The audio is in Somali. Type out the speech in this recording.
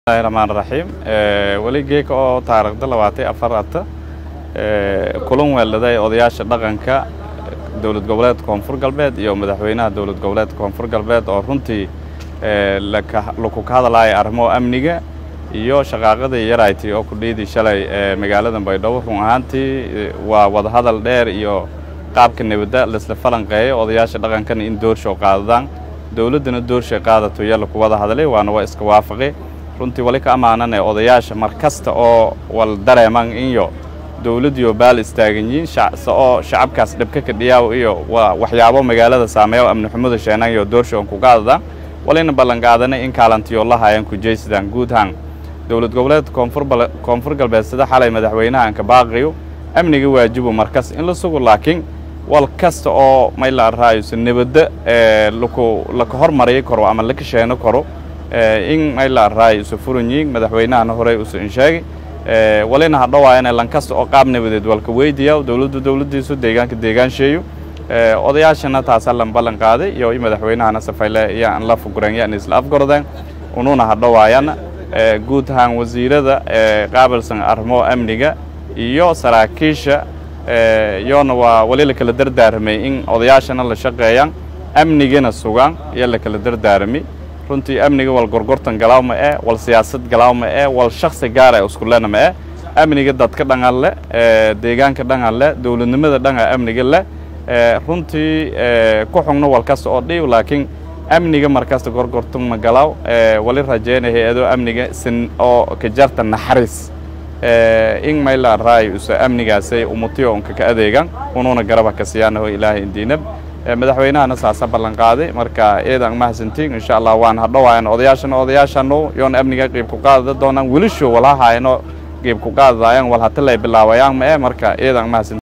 bismillahi raxmaan raxiim weli geeka oo taariikhda labaatan afar ata kulan weeladay odayaasha dhaqanka dowlad goboleedka koonfur galbeed iyo madaxweynaha dowlad goboleedka koonfur galbeed oo runtii laku ka hadlaya arrimo amniga iyo shaqaaqadii yarayti oo kudhiidii shalay magaalada baydhabo run ahaantii waa wadahadal dheer iyo qaabka nabadda laisla falanqeeyo odayaasha dhaqankana in doorshow qaadadaan dowladdana doorshay qaadato iyo laku wada hadlay waana waa iska waafaqi runtii wali ka ammaanane odayaasha mar kasta oo wal dareeman iyo dowladdiyo baal istaagan yihiin oo shacabkaas dhibka kadhiyaaw iyo waxyaabo magaalada saameeya amni xumada sheenan iyo doorshowan ku qaadadaan walina ballanqaadanay in kaalantiyo la hayan kujaysadaan guud ahaan dowlad goboleedka koonfur galbeed sida xalay madaxweynaha anka baaqiyo amniga waajibu markas in la sugo laakiin wal kasta oo mayla raayuso nabadda laka hormariyi karo ama laka sheeno karo in mayla raay isu furan yihiin madaxweynahana horey usu insheegay walina hadhowaayana lankasta oo qaab nabadeed walka weydiya dowladdu dowladdiisu deegaanka deegaansheeyo odayaashana taasaa lan ballan qaaday iyo madaxweynahana safayle yaan la fuguran yaan isla afgordeen ununa hadhowaayana guud ahaan wasiirada qaabilsan arrimo amniga iyo saraakiisha iyona waa wali la kala dardaaramay in odayaashana la shaqeeyaan amnigana sugaan iyo la kala dardaarami runtii amniga wal gorgortan galaaw ma eh wal siyaasad galaaw ma eh wal shaksi gaar ee iskulena ma eh amniga dadka dhangan leh deegaanka dhangan leh dowladnimada dhanga amniga leh runtii ku xugno wal kasta oo dhiiw laakiin amniga markasta gorgortan ma galaaw wali rajeynaya hay-ado amniga sin oo ka jarta naxariis in mayla raay usa amnigaasay umutiyo unka ka adeegan ununa garaba ka siyaanaho ilaahay indiinab madaxweynahana saasa ballan qaaday marka eedan mahadsantiin insha allah waan hadhowaayan odayaashana odayaashano yoon amniga qiib ku qaadada doonaan welisho walahayano qiib ku qaadadayan wal hata lay bilaawayaan ma e marka eedan mahadsantiin